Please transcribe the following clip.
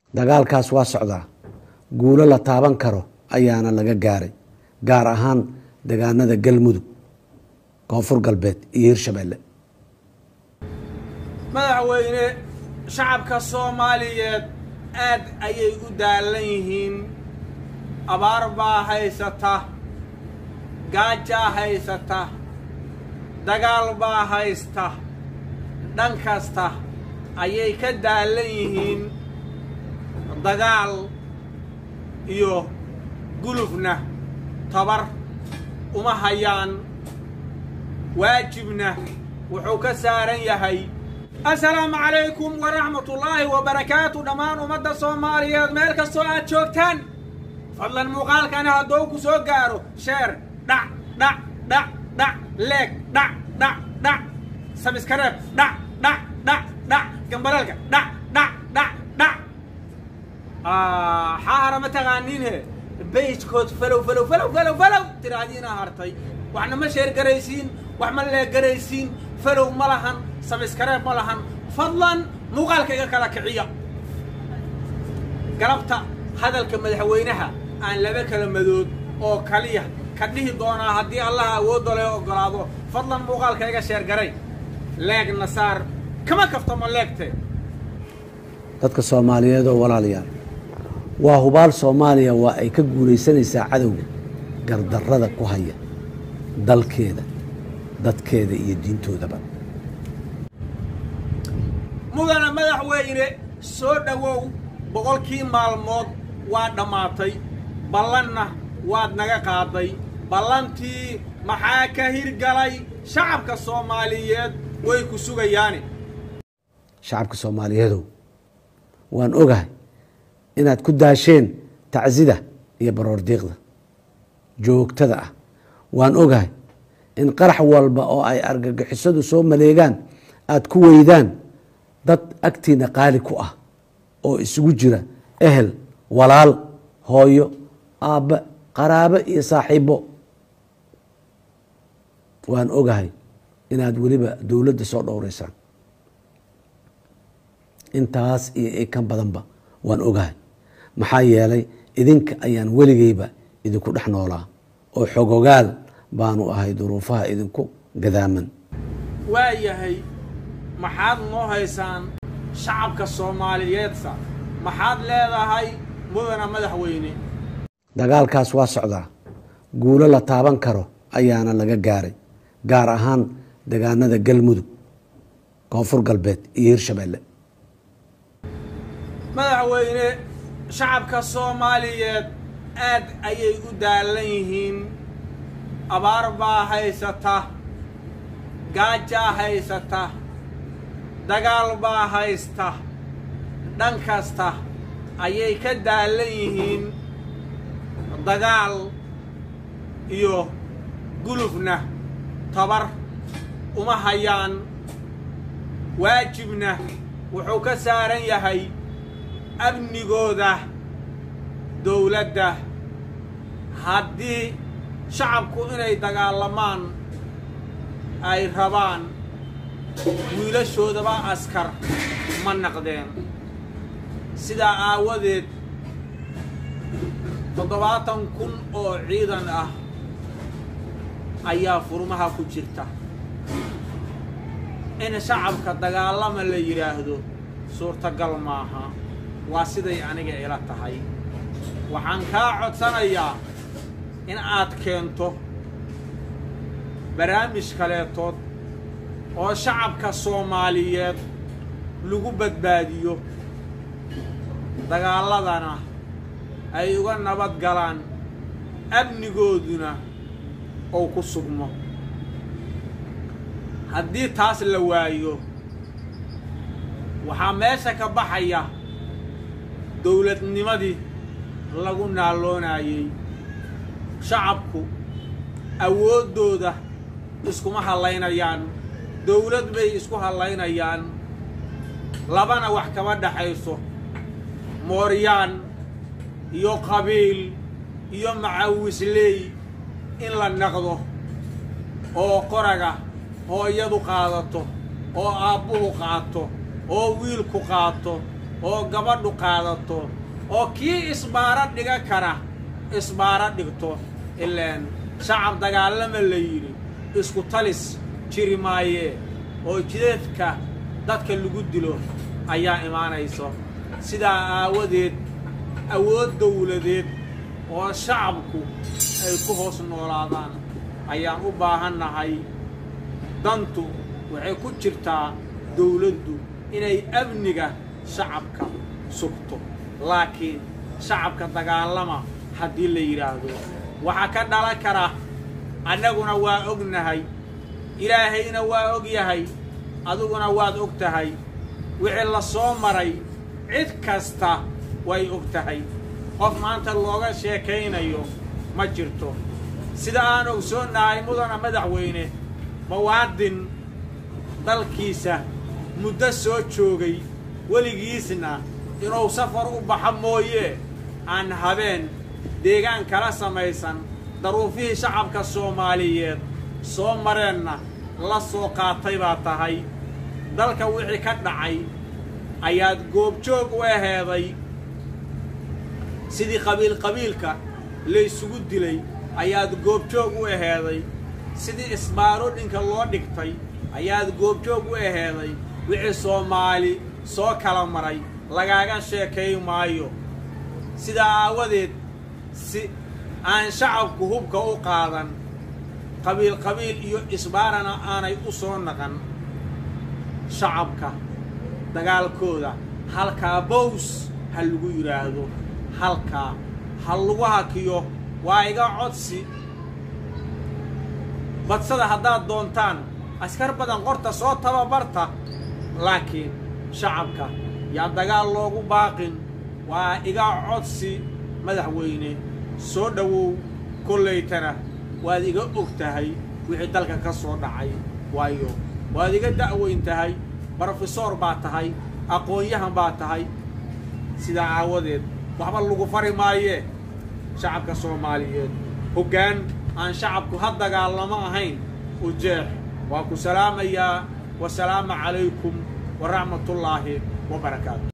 dagaalkaas waa socdaa guulo la taaban karo ayaana laga gaaray gaar ahaan degaanada galmudug koonfur galbeed iyo hirshabeelle madaxweyne shacabka soomaaliyeed aad ayay u daalan yihiin abaar baa haysata gaajaa haysata dagaal baa haysta dhan kasta ayay ka daalan yihiin dagaal iyo gulufna tabar uma hayaan waajibna wuxuu ka saaran yahay assalaamu calaykum waraxmatullaahi wabarakaatu dhammaan ummadda soomaaliyeed meel kastoo aad joogtaan fadlan muuqaalkani hadduu ku soo gaaro sheer dhac dhac dhac dhac leeg dhac dhac dhac sabiskareeb dhac dhac dhac dhac gambaleelka dhac dhac dhac dhac xaara ma taqaaniinhe bayjkood falow falow falow falow falow tiraahdiina hartay waxna ma sheer garaysiin wax ma leeg garaysiin falow ma lahan sabiskareeb ma lahan fadlan muuqaalka iga kala kiciya galabta hadalka madaxweynaha aan laba kala madood oo kaliya ka dhihi doonaa haddii allaha awoodda lee oggolaado fadlan muuqaalka iga sheer garay leegna saar kama kaftamo leegte dadka soomaaliyeed oo walaalayaal waa hubaal soomaaliya waa ay ka guulaysanaysaa cadowga gardarrada ku haya dalkeeda dadkeeda iyo diintoodaba mudana madaxweyne soo dhowow boqolkii maalmood waa dhammaatay ballanna waad naga qaaday ballantii maxaa ka hirgalay shacabka soomaaliyeed way ku sugayaane shacabka soomaaliyeedow waan ogahay inaad ku daasheen tacsida iyo baroordiiqda joogtada ah waan ogahay in qarax walba oo ay argagixisadu soo maleegaan aad ku weydaan dad agtiina qaali ku ah oo isugu jira ehel walaal hooyo aabbe qaraabo iyo saaxiibo waan ogahay inaad weliba dowladda soo dhowreysaan intaas iyo ikan badanba waan ogahay maxaa yeelay idinka ayaan weligeyba idinku dhex noolaa oo xogogaal baanu ahay duruufaha idinku gadaaman waa yahay maxaad noo haysaan shacabka soomaaliyeedsa maxaad leedahay mudana madaxweyne dagaalkaas waa socdaa guulo la taaban karo ayaana laga gaaray gaar ahaan degaanada galmudug koonfur galbeed iyo hirshabeelle madaxweyne shacabka soomaaliyeed aad ayay u daalan yihiin abaar baa haysata gaajaa haysata dagaal baa haysta dhan kasta ayay ka daalan yihiin dagaal iyo gulufna tabar uma hayaan waajibna wuxuu ka saaran yahay amnigooda dowladda haddii shacabku inay dagaalamaan ay rabaan wiilashoodaba askar ma naqdeen sidaa aawadeed toddobaatan kun oo ciidan ah ayaa furmaha ku jirta in shacabka dagaalama la yidhaahdo suurtagal maaha waa siday aniga ila tahay waxaan kaa codsanayaa in aad keento barnaamij kaleetood oo shacabka soomaaliyeed lagu badbaadiyo dagaaladana ay uga nabad galaan amnigooduna ou ku sugmo haddii taas la waayo waxaa meesha ka baxaya dowladnimadii lagu naalloonayey shacabku awooddooda iskuma hallaynayaan dowlad bay isku hallaynayaan labana wax kama dhexayso mooryaan iyo qabiil iyo macawisley in la naqdo oo qoraga hooyadu qaadato oo aabbuhu qaato oo wiilku qaato oo gabadhu qaadato oo kii isbaaro dhiga kara isbaaro dhigto ilaan shacab dagaalama la yidhi isku talis jiri maayee oo jideedka dadka lagu dilo ayaa imaanayso sidaa aawadeed awood dawladeed oo shacabku ay ku hoos noolaadaan ayaan u baahannahay dantu waxay ku jirtaa dawladdu inay amniga shacabka sugto laakiin shacabka dagaalama haddii la yidhaahdo waxaa ka dhalan kara annaguna waa ognahay ilaahayna waa og yahay adiguna waad og tahay wixii la soo maray cid kasta way og tahay qof maanta looga sheekaynayo ma jirto sida aan ogsoonnahay mudana madaxweyne muwaadin dalkiisa muddo soo joogay weligiisna inuu safar u baxo mooyee aan habeen deegaan kala samaysan daruufihii shacabka soomaaliyeed soo mareenna la soo qaatay baa tahay dalka wixii ka dhacay ayaad goobjoog u aheeday sidii qabiil qabiilka laysugu dilay ayaad goobjoog u aheeday sidii isbaarodhinka loo dhigtay ayaad goobjoog u aheeday wixii soomaali soo kala maray lagaaga sheekay maayo sidaa aawadeed si aan shacabku hubka u qaadan qabiil qabiil iyo isbaarana aanay u soo naqan shacabka dagaalkooda halkaa bows ha lagu yidhaahdo halkaa ha lagu hakiyo waa iga codsi badsada haddaad doontaan askar badan qorta soo tababarta laakiin shacabka yaa dagaal loogu baaqin waa iga codsi madaxweyne soo dhowow kollaytana waad iga og tahay wixii dalka ka soo dhacay waayo waad iga da'weyn tahay brofesor baa tahay aqoon-yahan baa tahay sidaa aawadeed waxba lagu fari maayee shacabka soomaaliyeed hoggaan aan shacabku ha dagaalamo ahayn u jeex waa ku salaamayaa wasalaamu calaykum waraxmatullaahi wa barakaatu